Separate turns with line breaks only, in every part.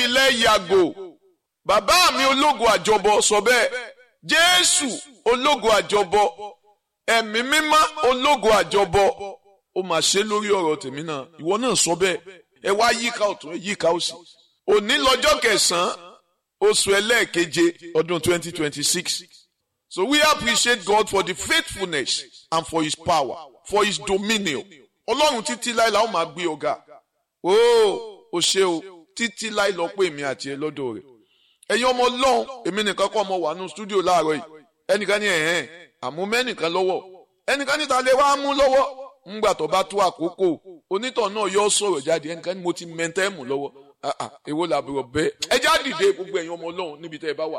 ilẹ̀ yàgò bàbá mi ológo àjọbọ sọ bẹ́ẹ̀ jésù ológo àjọbọ ẹ̀mí mímọ́ ológo àjọbọ ó mà ṣe lórí ọ̀rọ̀ tèmi náà ìwọ náà sọ bẹ́ẹ̀ ẹ wá yíká ọ̀tún ẹ yíká òsì òní lọ́jọ́ kẹsàn-án oṣù ẹlẹ́ẹ̀keje ọdún 2026 so we appreciate God for the faithfulness and for his power for his dominion ọlọ́run títí láì la ó máa gbé ọ̀gá ooo o ṣe o títí láì lọ pé èmi àti ẹ lọ́dọ̀ rẹ̀ ẹ̀yin ọmọ ọlọ́run èmi nìkan kọ́ ọmọ wà nù stúdíò láàárọ̀ yìí ẹnìkan ní ẹ̀hẹ́n àmú mẹ́nìkan lọ́wọ́ ẹnìkan níta lè wá mú lọ́wọ́ ńgbà tó bá tó àkókò onítọ̀ náà yọ sọ̀rọ̀ jáde ẹnìkan ní mo ti mẹ́ntẹ́ẹ̀mù lọ́wọ́ èwo làbúrò bẹ́ẹ̀ ẹ já dìde gbogbo ẹ̀yin ọmọ ọlọ́run níbi tẹ́ ẹ bá wà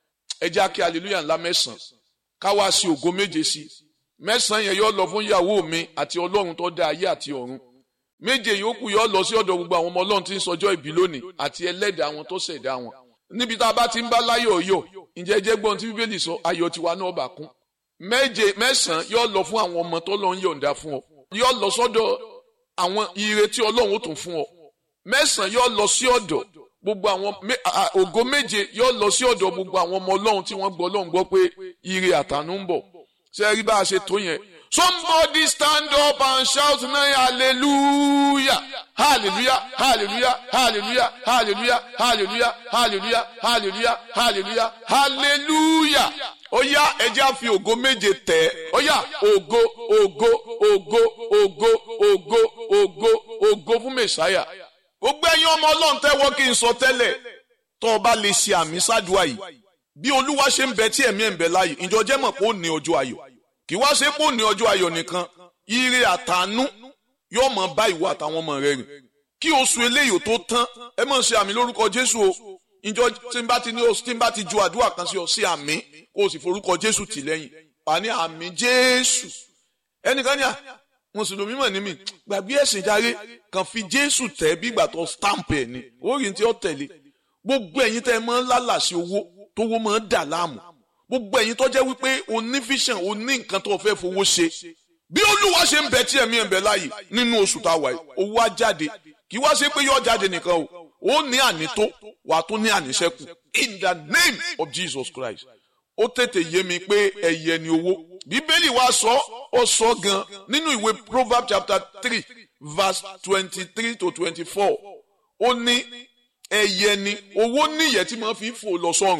ẹ já kí hallelujah ńlá mẹ́sàn-án ká wá sí ògo méje sí mẹ́sàn-án yẹn yọ lọ fún ìyàwó mi àti ọlọ́run tó dá ayé àti ọ̀run méje yòókù yọ lọ sí ọ̀dọ̀ gbogbo àwọn ọmọ ọlọ́run tí ń sọjọ́ ìbí lónìí àti ẹlẹ́dàá àwọn tó ṣẹ̀dá wọn níbi tá a bá ti ń bá láyọ̀ yọ̀ ǹjẹ́ jẹ́ gbọ́n tí bíbélì sọ ayọ̀ tiwa náà bà kún méje mẹ́sàn-án yọ lọ fún àwọn ọmọ tó lọ ń yọ̀ǹda fún ọ yọ lọ sọ́dọ̀ àwọn ire tí ọlọ́run ó tún fún ọ mẹ́sàn-án yọ lọ sí ọ̀dọ̀ gbogbo àwọn ògo méje yọ lọ sí ọ̀dọ̀ gbogbo àwọn ọmọ ọlọ́run tí wọ́n gbọ́ ọlọ́run gbọ́ pé ire àtànú ń bọ̀ ṣe rí bá a ṣe tó yẹn somebody stand up and shout now hallelujah hallelujah hallelujah hallelujah hallelujah hallelujah hallelujah hallelujah hallelujah hallelujah ó yá ẹjẹ́ á fi ògo méje tẹ̀ ó yá ògo ògo ògo ògo ògo ògo ògo fún mẹ̀sáyà gbogbo ẹ̀yin ọmọ ọlọ́run tẹ́wọ́ kí n sọ tẹ́lẹ̀ tó o bá lè ṣe àmì sádùá yìí bí olúwa ṣe ń bẹ tí ẹ̀mí ẹ̀ ń bẹ láàyè ìjọ jẹ́ mọ̀ pé ó ní ọjọ́ ayọ̀ kì í wá ṣe pé ó ní ọjọ́ ayọ̀ nìkan ire àtànú yóò mọ̀ bá ìwọ àtàwọn ọmọ rẹ rìn kí oṣù eléyìí tó tán ẹ mọ̀ ṣe àmì lórúkọ jésù o ìjọ tí n bá ti ní oṣù tí n bá ti ju àdúrà kan sí ọ sí àmì kó o sì forúkọ jésù tì lẹ́yìn wà ní àmì jésù ẹnìkan ní à mùsùlùmí mọ̀ ní mi gbàgbé ẹ̀sìn járe kàn fi jésù tẹ̀ bí ìgbà tó stamp ẹ̀ ni orí tí ó tẹ̀lé gbogbo ẹ̀yin tẹ́ ẹ mọ́ lálàsí owó tówó mọ́ dà láàmú gbogbo ẹ̀yin tó jẹ́ wípé o ní vision o ní nǹkan tó fẹ́ fowó ṣe bí olúwa ṣe ń bẹ tí ẹ̀mí ẹ̀ ń bẹ láàyè nínú oṣù tá a wà yìí owó á jáde kì í wá ṣe pé yóò jáde nìkan o ó ní ànító wàá tún ní àníṣẹ́kù in the name of Jesus Christ ó tètè yé mi pé ẹ̀yẹ ni owó bíbélì wa sọ ó sọ gan nínú ìwé Proverbs chapter three verse twenty-three to twenty-four ó ní ẹ̀yẹ ni owó níyẹ tí mo fi fò lọ sọ́run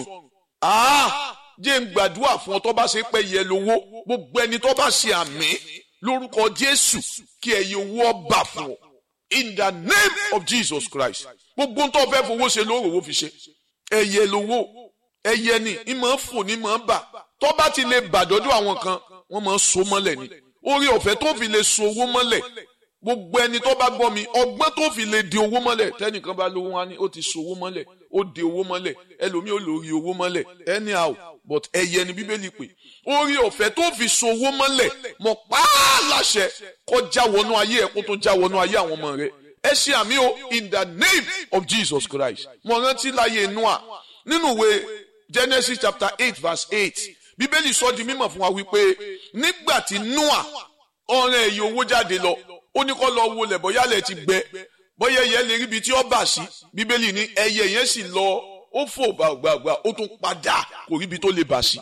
jẹ́ ń gbàdúrà fún ọ tó bá ṣe pé yẹ lówó gbogbo ẹni tó bá ṣe àmì lórúkọ Jésù kí ẹyẹ owó ọba fún ọ in the name of Jesus Christ gbogbo tó fẹ́ fowó ṣe lóòrò owó fi ṣe ẹyẹ lówó ẹyẹ ni ìmọ̀ fò ní mọ̀ bà tó bá ti lè bàdọ́dọ̀ àwọn kan wọ́n máa so mọ́lẹ̀ ni orí ọ̀fẹ́ tó fi lè so owó mọ́lẹ̀ gbogbo ẹni tó bá gbọ́ mi ọgbọ́n tó fi lè di owó mọ́lẹ̀ tẹ́nìkan bá lówó wá ní ó ti so owó mọ́lẹ̀ ó di owó mọ́lẹ̀ ẹlòmíì ó lórí owó mọ́lẹ̀ anyhow but ẹyẹ ni bíbélì pé orí ọ̀fẹ́ tó fi so owó mọ́lẹ̀ mọ̀ pàá láṣẹ kó já wọnú ayé ẹ̀ kó tó já wọnú ayé àwọn ọmọ rẹ̀ ẹ ṣe àmì o in the name of Jesus Christ mo rántí láyé Noah nínú ìwé Genesis chapter eight verse eight bíbélì sọ di mímọ̀ fún wa wípé nígbà tí Noah ọ̀rẹ́ ẹ̀yìn owó jáde lọ ó ní kó lọ wo lẹ̀ bóyá lẹ̀ ti gbẹ bóyá ẹyẹ lè ríbi tí ó bà sí bíbélì ní ẹyẹ yẹn sì lọ ó fò gbàgbàgbà ó tún padà kò ríbi tó lè bà sí.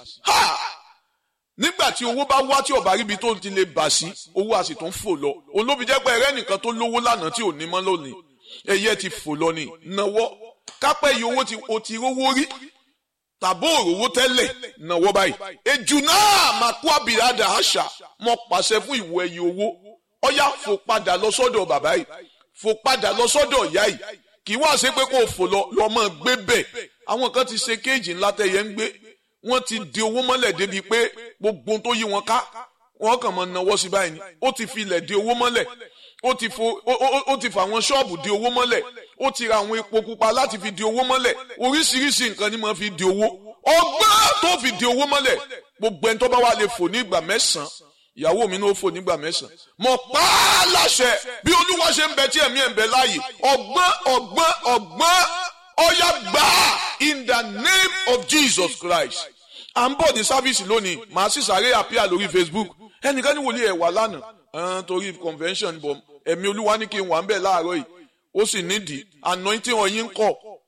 nígbà tí owó bá wá tí ó bá ríbi tó ti lè bà sí owó a sì tún fò lọ olóbi jẹ́ pé ẹ̀rẹ́ nìkan tó lówó lánàá tí ò ní mọ́ lónìí ẹyẹ ti fò lọ ní náwó kápẹ́ yìí owó tí o ti rówó rí tàbó òrówó tẹ́lẹ̀ náwó báyìí ejù náà máa kó àbìrádà àṣà mọ́ pàṣẹ fún ìwọ ẹyẹ owó ọyá fò padà lọ sọ́dọ̀ bàbá yìí fò padà lọ sọ́dọ̀ ìyá yìí kì í wá ṣe pé kó o fò lọ lọmọ gbé bẹ́ẹ̀ àwọn kan ti ṣe kéèjì ńlá tẹyẹ ń gbé wọ́n ti di owó mọ́lẹ̀ débi pé gbogbo tó yí wọn ká wọ́n kàn máa nawọ́ sí báyìí ni ó ti fi ilẹ̀ di owó mọ́lẹ̀ ó ti fo ó ti fa àwọn ṣọ́ọ̀bù di owó mọ́lẹ̀ ó ti ra àwọn epo pupa láti fi di owó mọ́lẹ̀ oríṣiríṣi nǹkan ni máa fi di owó ọgbọ́n tó fi di owó mọ́lẹ̀ gbogbo ẹni tó bá wà lè fò ní ìgbà mẹ́sàn-án ìyàwó mi ní ó fò nígbà mẹ́sàn-án mo pa á láṣẹ bí olúwa ṣe ń bẹ tí ẹ̀mí ẹ̀ ń bẹ láàyè ọgbọ́n ọgbọ́n ọgbọ́n ọ̀yà gbà in the name of Jesus Christ à ń bọ̀ ní sáfíìsì lónìí màá sì sáré àpíà lórí Facebook ẹnìkan ní wòlíì ẹ̀ wà lánàá torí convention bọ̀ ẹ̀mí olúwa ní kí n wà ń bẹ̀ láàárọ̀ yìí ó sì nídìí anointing ọ̀yin ń kọ̀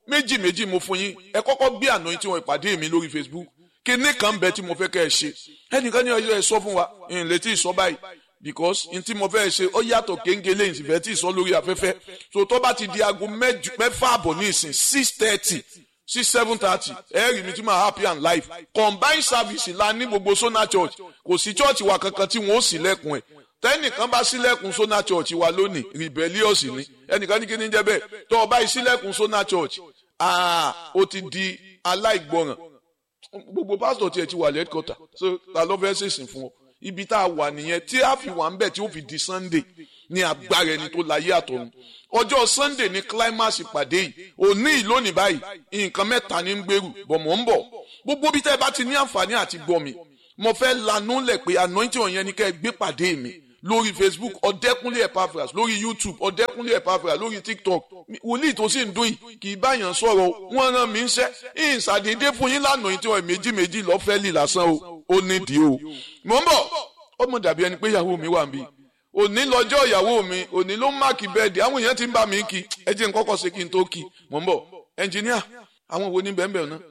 méjì méjì mo fún yín ẹ kọ́kọ́ gbé àná tí wọ́n ìpàdé mi lórí Facebook kíní kan bẹ tí mo fẹ́ kẹ́ ẹ ṣe ẹnìkan ní ọjọ́ ẹ sọ fún wa n lè tí ì sọ báyìí because n tí mo fẹ́ ṣe ó yàtọ̀ kéńgélé ìsìnfẹ́ tí ì sọ lórí afẹ́fẹ́ so tó bá ti di aago mẹ́fà àbọ̀ ní ìsìn six thirty sí seven thirty ẹ rí mi tí máa happy and life combined service la ní gbogbo Sona Church kò sí church wa kankan tí wọ́n ó ṣílẹ̀kùn ẹ̀ tẹ́nìkan bá ṣílẹ̀kùn Sona Church wa lónìí rebellious ni ẹnìkan ní kí ni jẹ́ bẹ́ẹ̀ tó o bá ṣílẹ̀kùn Sona Church ah o ti di aláìgbọràn gbogbo pásítọ̀ tiẹ̀ ti wà lẹ́kọ̀tà so ta ló fẹ́ ṣèṣìn fún ọ ibi tá a wà nìyẹn tí a fi wà ń bẹ̀ tí ó fi di Sunday ní agbára ẹni tó láyé àtọ̀run ọjọ́ Sunday ní climax ìpàdé yìí òní ìlónìí báyìí nǹkan mẹ́ta ní ń gbèrú bọ̀ mọ̀ ń bọ̀ gbogbo bí tẹ́ ẹ bá ti ní àǹfààní àti gbọ́ mi mo fẹ́ lanú lẹ̀ pé anointing ọ̀yẹn ni kẹ́ ẹ gbé pàdé mi lórí Facebook ọ̀dẹ́kúnlé Epaphras lórí YouTube ọ̀dẹ́kúnlé Epaphras lórí TikTok wòlíì tó sì ń dún yìí kì í báyàn sọ̀rọ̀ wọ́n rán mi ń ṣẹ́ ìsàdédé fún yín lánàá yìí tí wọ́n méjì méjì lọ́fẹ́ lì lásán o ó nídìí o mò ń bọ̀ ó mọ̀ dàbí ẹni pé ìyàwó mi wà ń bí òní lọ́jọ́ ìyàwó mi òní ló ń máàkì bẹ́ẹ̀dì àwọn èèyàn ti ń bá mi kí ẹ jẹ́ n kọ́kọ́ ṣe kí n tó kí mò ń bọ̀ ẹnjìníà àwọn wo ní bẹ́ẹ̀ bẹ́ẹ̀ náà.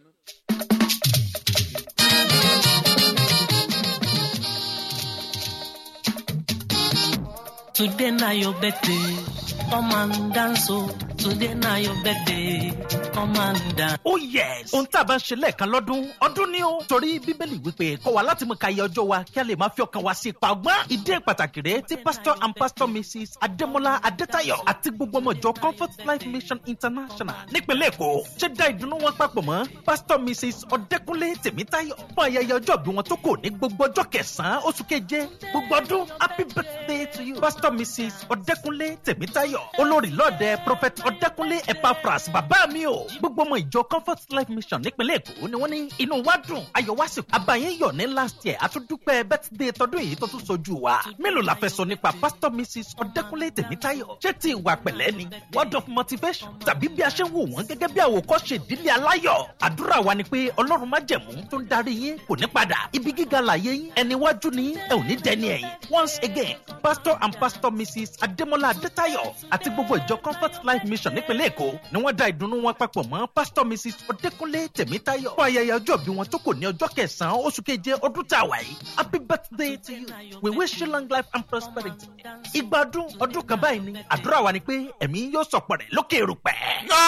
Today na your birthday, come and dance oh. Today na your birthday, come and dance.
Oh yes! Ohun tá a bá ń ṣe lẹ́ẹ̀kan lọ́dún, ọdún ni ó. Torí Bíbélì wípé kọ́ wa láti mú ka iye ọjọ́ wa kí a lè máa fi ọkàn wa sí ipa ọgbọ́n. Ìdí pàtàkì rèé tí Pastor and Pastor Mrs. Adémọ́lá Adétayọ̀ àti gbogbo ọmọ ìjọ Comfort Life Mission International nípínlẹ̀ Èkó ṣe dá ìdùnnú wọn papọ̀ mọ́ Pastor Mrs. Ọdẹ́kúnlé Tèmítáyọ̀ fún ayẹyẹ ọjọ́ bí wọn tó kò ní gbogbo ọjọ́ kẹsàn-án oṣù keje gbogbo ọdún happy birthday to you Pastor Mrs. Ọdẹ́kúnlé Tèmítáyọ̀ olórí lọ́ọ̀dẹ Prophet Ọdẹ́kúnlé Epaphras bàbá mi o gbogbo ọmọ ìjọ Comfort Life Mission nípínlẹ̀ Èkó ni wọ́n ní inú wa dùn ayọ̀ wá sí àbáyé yọ̀ ní last year àtúndúpẹ́ birthday tọdún yìí tó tún sojú wa mélòó la fẹ́ sọ nípa Pastor Mrs. Ọdẹ́kúnlé Tèmítáyọ̀ ṣé ti ìwà pẹ̀lẹ́ ni word of motivation tàbí bí a ṣe ń wò wọ́n gẹ́gẹ́ bí àwòkọ́ṣe ìdílé aláyọ̀ àdúrà wa ni pé Ọlọ́run májẹ̀mú tó ń darí yín kò ní padà ibi gíga láyé yín ẹni wájú ni ẹ ò ní dẹni ẹ̀yìn once again Pastor and Pastor Mrs. Adémọ́lá Adétayọ̀ àti gbogbo ìjọ Comfort Life Mission nípínlẹ̀ Èkó ni wọ́n dá ìdùnnú wọn papọ̀ mọ́ Pastor Mrs. Ọdẹ́kúnlé Tèmítáyọ̀ fún ayẹyẹ ọjọ́ bí wọn tó kò ní ọjọ́ kẹsàn-án oṣù keje ọdún tá a wà yìí happy birthday to you we wish you long life and prosperity ìgbà ọdún ọdún kan báyìí ni àdúrà wa ni pé ẹ̀mí yóò sọ̀pọ̀ rẹ̀ lókè erùpẹ̀.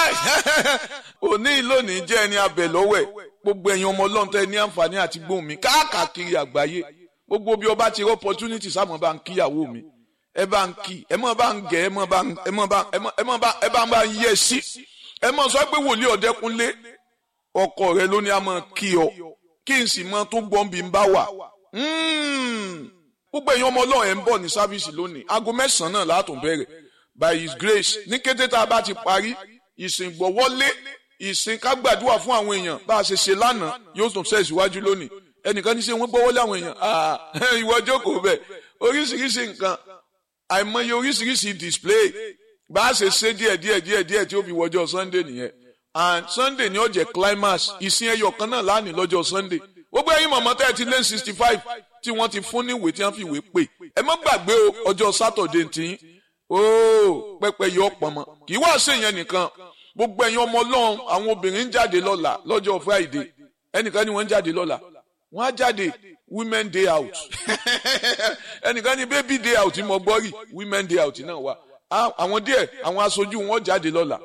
òní lónìí jẹ́ ẹni abẹ lọ́wẹ̀ gbogbo ẹ̀yin ọmọ ọlọ́run tẹ́ ní àǹfààní àti gbóhùn mi káàkiri àgbáyé gbogbo bí ọba ti rí opportunity sáà mọ̀ bá ń kíyàwó mi ẹ bá ń kí ẹ mọ̀ bá ń gẹ̀ ẹ mọ̀ bá ń ẹ mọ̀ bá ẹ mọ̀ ẹ mọ̀ bá ẹ bá ń bá ń yẹ sí ẹ mọ̀ sọ pé wòlíì ọ̀dẹ́kunlé ọkọ rẹ ló ní a mọ̀ kí ọ kí n sì mọ tó gbọ́n bí n bá wà gbogbo ẹ̀yin ọmọ ọlọ́run ẹ̀ ń bọ̀ ní sáfíìsì lónìí aago mẹ́sàn-án náà látún bẹ̀rẹ̀ by his grace ní kété tá a bá ti parí ìsìn gbọ́wọ́lé ìsìn ká gbàdúrà fún àwọn èèyàn bá a ṣe ṣe lánàá yóò tún ṣe ìsíwájú lónìí ẹnìkan ní ṣe wọ́n gbọ́wọ́lé àwọn èèyàn ìwọ jókòó bẹ̀ oríṣiríṣi nǹkan àìmọye oríṣiríṣi display bá a ṣe ṣe díẹ̀ díẹ̀ díẹ̀ díẹ̀ tí ó fi wọjọ́ sunday nìyẹn and sunday ni ó jẹ́ climax ìsìn ẹyọ kan náà lánìí lọ́jọ́ sunday gbogbo ẹ̀yin mọ̀mọ́ tẹ́ ẹ ti lé sixty five tí wọ́n ti fún níwèé tí wọ́n fi ìwé pè ẹ má gbàgbé o ọjọ́ saturday tí ooo pẹpẹ yọ pọnmọ kì í wá ṣe yẹn nìkan gbogbo ẹ̀yin ọmọ ọlọ́run àwọn obìnrin ń jáde lọ́la lọ́jọ́ friday ẹnìkan ni wọ́n ń jáde lọ́la wọ́n á jáde women day out ẹnìkan ni baby day out mo gbọ́ rí women day out náà wà àwọn díẹ̀ àwọn aṣojú wọn jáde lọ́la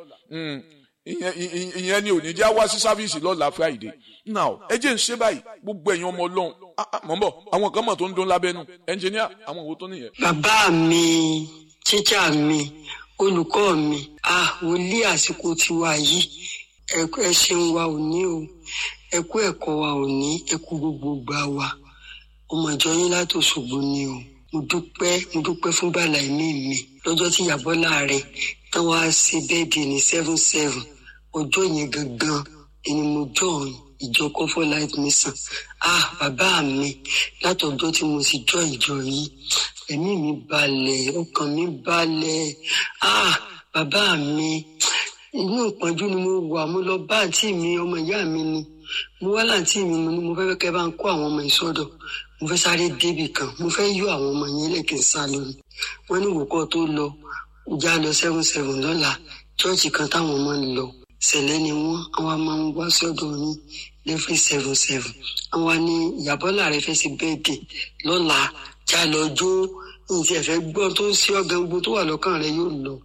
ìyẹn ni òní já wá sí sáfíìsì lọ́la friday now ẹ jẹ́ ń ṣe báyìí gbogbo ẹ̀yin ọmọ ọlọ́run mọ̀ ń bọ̀ àwọn kan mọ̀ tó ń dún lábẹ́nu ẹnjìníà àwọn òwò tó nìyẹn.
bàbá mi tíjà mi olùkọ́ mi ah wòlíì àsìkò tiwa yìí ẹ ṣeun wa òní o ẹ kú ẹ̀kọ́ wa òní ẹ kú gbogbo gbà wa ọmọ ìjọ yín láti Òṣogbo ni o mo dúpẹ́ mo dúpẹ́ fún bàlá ẹ̀mí mi lọ́jọ́ tí ìyàbọ̀ láàrẹ̀ tán wá sí bẹ́ẹ̀dì ní seven seven ọjọ́ yẹn gangan ẹni mo jọ ìjọ comfort life mission ah bàbá mi látọjọ́ tí mo sì jọ ìjọ yìí ẹ̀mí mi balẹ̀ ọkàn mi balẹ̀ ah bàbá mi inú ìpọ́njú ni mo wà mo lọ bá àǹtí mi ọmọ ìyá mi ni mo wá láǹtí mi mo ní mo fẹ́ kẹ́ bá ń kó àwọn ọmọ ìsọdọ̀ mo fẹ́ sáré débì kan mo fẹ́ yọ àwọn ọmọ yẹn lẹ́kìn sá lórí wọ́n ní ìwòkọ́ tó lọ já lọ seven seven lọ́la chọ́ọ̀chì kan táwọn ọmọ ń lọ sẹ̀lẹ̀ ni wọ́n àwọn máa ń wá sọ́dọ̀ yín lẹ́fí seven seven àwọn ní ìyàbọ́là rẹ fẹ́ sí bẹ́ẹ̀dẹ̀ lọ́la já lọ jó nǹkan ẹ̀fẹ́ gbọ́n tó ń sí ọ̀gá gbogbo tó wà lọ́kàn rẹ yóò lọ.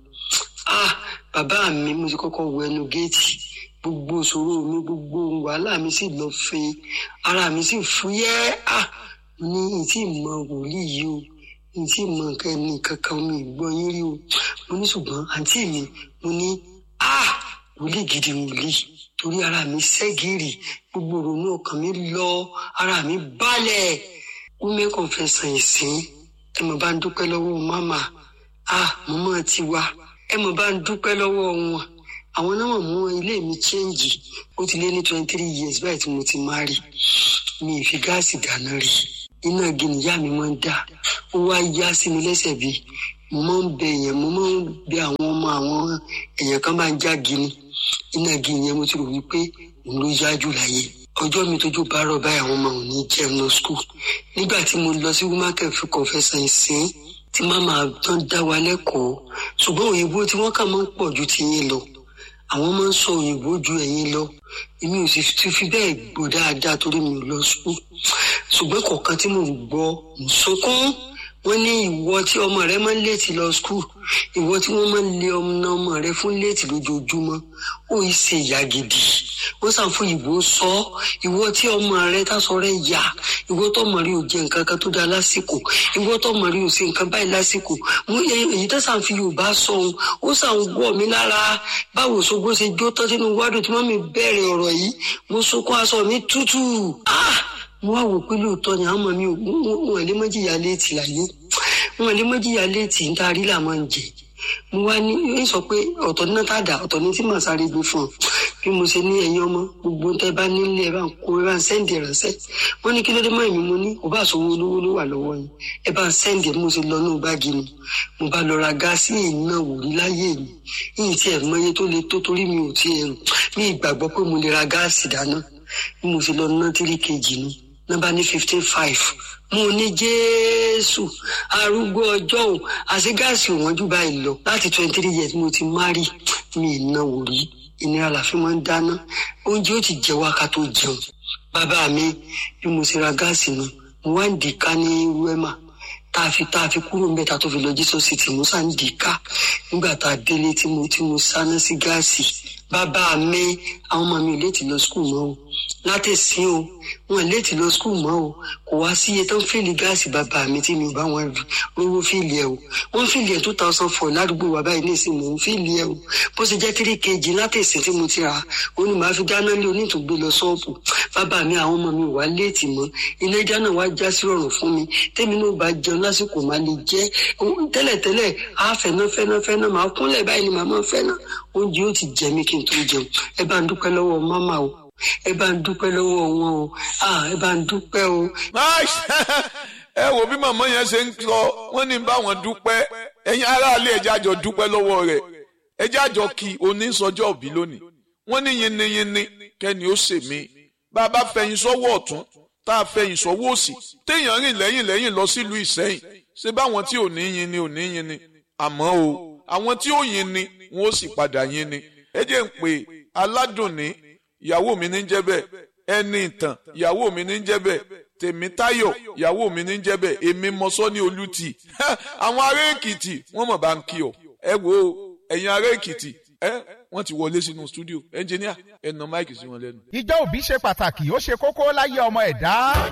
ah bàbá mi mo ti kọ́kọ́ wọ ẹnu géètì gbogbo ìṣòro mi gbogbo wàhálà mi sì lọ fin ara mi sì fúyẹ́ ah mo ní ìtì mọ wòlíì yìí o ìtì mọ nǹkan ẹni kankan mi gbọ́ yín rí o mo ní ṣùgbọ́n àǹtí mi mo ní ah wòlíì gidi wòlíì torí ara mi ṣẹ́gìrì gbogbo ìrònú ọkàn mi lọ ara mi balẹ̀ women confession ìsìn ẹ mọ̀ bá ń dúpẹ́ lọ́wọ́ mama ah mọ́mọ́ ti wá ẹ mọ̀ bá ń dúpẹ́ lọ́wọ́ wọn àwọn náà mọ̀ mú ilé mi chẹ́ǹgì ó ti lé ní twenty three years báyìí tí mo ti máa rí mi ì fi gáàsì dáná rí iná gìnìyà mi máa ń dá ó wá yá sí mi lẹ́sẹ̀ bí mo máa ń bẹ èèyàn mo máa ń bẹ àwọn ọmọ àwọn èèyàn kan máa ń já gini iná gini yẹn mo ti rò wípé òun ló yá jù láyé ọjọ́ mi tójú bá rọ̀ báyìí àwọn ọmọ òní jẹun lọ skul nígbà tí mo lọ sí womaken fi confession ìsìn tí màmá tán dá wa lẹ́kọ̀ọ́ ṣùgbọ́n òyìnbó tí wọ́n kà máa ń pọ̀ ju tiyín lọ àwọn máa ń sọ òyìnbó ju ẹ̀yin lọ èmi ò sì ti fi bẹ́ẹ̀ gbọ́ dáadáa torí mi ò lọ skul ṣùgbọ́n kọ̀ọ̀kan tí mò ń gbọ́ ń sunkún wọ́n ní ìwọ tí ọmọ rẹ máa ń léètì lọ skul ìwọ tí wọ́n máa ń lé ọmọ ọmọ rẹ fún léètì lójoojúmọ́ ó yìí ṣe ìyá gidi wọ́n sàn fún ìbò sọ ìwọ tí ọmọ rẹ tásọ rẹ yá ìwọ tó ọmọ rẹ ò jẹ nǹkan kan tó dáa lásìkò ìwọ tó ọmọ rẹ ò ṣe nǹkan báyìí lásìkò mo yẹ èyí tó sàn fi yorùbá sọ ohun ó sàn wọ mí lára báwo ṣogbó ṣe jó tán sínú wádùn tí wọ́n mi bẹ̀rẹ̀ ọ̀rọ̀ yìí mo sunkún aṣọ mi tútù ah mo wá wò pé lóòótọ́ ni àwọn ọmọ mi ò wọn lè mọ́jìyà léètì láyé wọn lè mọ́jìyà léètì ń tarí là máa ń jẹ mo wá ní ń sọ pé ọ̀tọ̀ ní náà tàdá ọ̀tọ̀ ní tí màá sáré gbé fún ọ bí mo ṣe ní ẹ̀yin ọmọ gbogbo tẹ́ bá nílé ẹ bá ń kó ẹ bá ń sẹ́ǹdì ránṣẹ́ wọ́n ní kí ló dé mọ́ èmi mo ní kò bá sówó olówó ló wà lọ́wọ́ yín ẹ bá ń sẹ́ǹdì mo ṣe lọ ní báàgì mi mo bá lọ ra gáàsì iná wòrí láyé mi yìí tí ẹ mọye tó le tó torí mi ò tí ẹ rò ní ìgbàgbọ́ pé mo lè ra gáàsì dáná bí mo ṣe lọ ná tírí kejì nu nọ́mbà ní fifteen five mo ní jésù arúgbó ọjọ́ ò àti gáàsì òwọ́n jù báyìí lọ láti twenty three years mo ti márì mi ìnáwó rí ìnira la fi máa ń dáná oúnjẹ ó ti jẹ wá ká tó jẹun bàbá mi bí mo ṣe ra gáàsì nu mo wá ń dì ká ní wẹ́mà tá a fi tá a fi kúrò ń bẹ tá a tó fi lọ jísọ sí tì mo sá ń dì ká nígbà tá a délé tí mo tí mo sáná sí gáàsì bàbá mi àwọn ọmọ mi ò léètì lọ skul mọ́ o látẹ̀sí o wọn léètì lọ skul mọ́ o kò wá sí iye tó ń fìlì gáàsì bàbá mi tí mi ò bá wọn rówó fìlì ẹ o wọn fìlì ẹ two thousand four ládùúgbò wa báyìí nísìnyí mò ń fìlì ẹ o bó ṣe jẹ́ three kg látẹ̀sí tí mo ti rà ó ní màá fi dáná lé onítùgbé lọ ṣọ́ọ̀bù bàbá mi àwọn ọmọ mi ò wá léètì mọ́ ilé dáná wa já sí rọrùn fún mi tèmi náà bá jẹun lásìkò máa lè jẹ tẹ́lẹ̀tẹ́lẹ̀ á fẹ́ná fẹ́ná fẹ́ná màá kúnlẹ̀ báyìí ni màá máa fẹ́ná oúnjẹ ó ti jẹ mí kí n tó jẹun ẹ bá ń dúpẹ́ lọ́wọ́ mámà o ẹ bá ń dúpẹ́ lọ́wọ́ wọn o ẹ bá ń dúpẹ́ o.
ẹ wo bí màmá yẹn ṣe ń sọ wọn ní bá wọn dúpẹ́ ẹ̀yin aráàlú ẹjẹ àjọ dúpẹ́ lọ́wọ́ rẹ̀ ẹjẹ àjọ kí onísọjọ́ òbí lónìí wọ́n ní yinniyinni kẹ́ni ó ṣe mí bá a bá fẹ̀yìn sọ́wọ́ ọ̀tún tá a fẹ̀yìn sọ́wọ́ òsì téèyàn rìn lẹ́yìn lẹ́yìn lọ sílùú Ìsẹ́yìn ṣé báwọn tí ò ní yin ni ò ní yin ni àmọ́ o àwọn tí ó yin ni wọn ó sì padà yin ni ẹ jẹ́ ń pè aládùn ní ìyàwó mi ní jẹ́ bẹ́ẹ̀ ẹni ìtàn ìyàwó mi ní jẹ́ bẹ́ẹ̀ tèmítáyọ̀ ìyàwó mi ní jẹ́ bẹ́ẹ̀ èmi mọ́sọ́ ní olùtì àwọn ará èkìtì wọ́n mọ̀ bá ń kí ọ ẹ wo ẹ̀yin ará èkìtì ẹ wọ́n ti wọlé sínú stúdíò ẹnjìníà ẹ nà máìkì sí wọn lẹ́nu.
ìjọ òbí ṣe pàtàkì ó ṣe kókó láyé ọmọ ẹ̀dá.